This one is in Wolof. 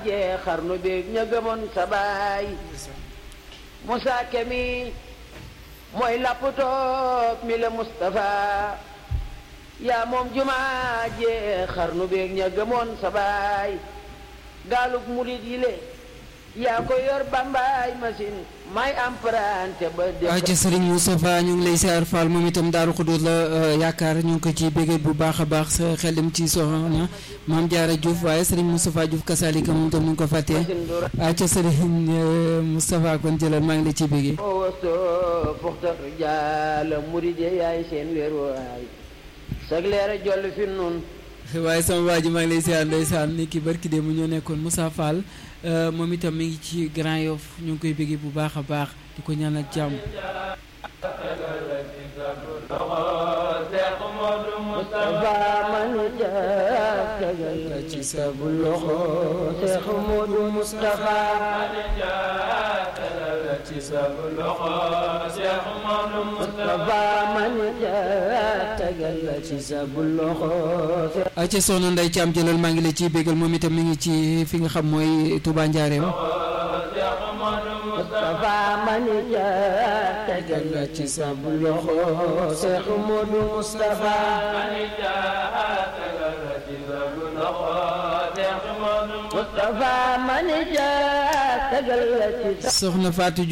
jee xarnu beeg ña gëmoon sa baay Musaa Kemi mooy laptoop mi la Moustapha yaa moom jumaa jee xarnu beeg ña gëmoon sa baay gaalug murit yi le yaa ko yor bambaay machine may emprunté ba waaw ci Serigne Moustapha ñu ngi lay siyaar Fall moom itam Daaru Xudóos la yaakaar ñu ngi ko ci béggee bu baax a baax sa xel dem ci soxna Maam Jaara Diouf waaye Serigne Moustapha Diouf kasalika moom itam ñu ngi ko fàttee waaw ca Serigne Moustapha kon jëlal maa ngi la ci béggee wasto fuxtar jaala murit yi yaay seen wéeruwaay sag leera joll fi nun waaye sama waa ji maa ngi lay siyaar ndeysaan ni ki barki de mu ñoo nekkoon Moussa Fall moom itam mi ngi ci Grand Yoff ñu ngi koy bëggee bu baax a baax di ko ñaanal jàmm Moustapha man ja tegal ci sa bu loxo Seex Moodu Moustapha ci sa bu loxo Seex Moodu Moustapha man ja tegal ci sa bu loxo a ca soxna Ndey Caam jëlal maa ngi la ciy béggal moom itam mi ngi ci fi nga xam mooy Touba Njaareem Moustapha man ja tegal ci sa bu loxo Seex Moodu Moustapha Moustapha man ja tegal ci sa soxna Fatou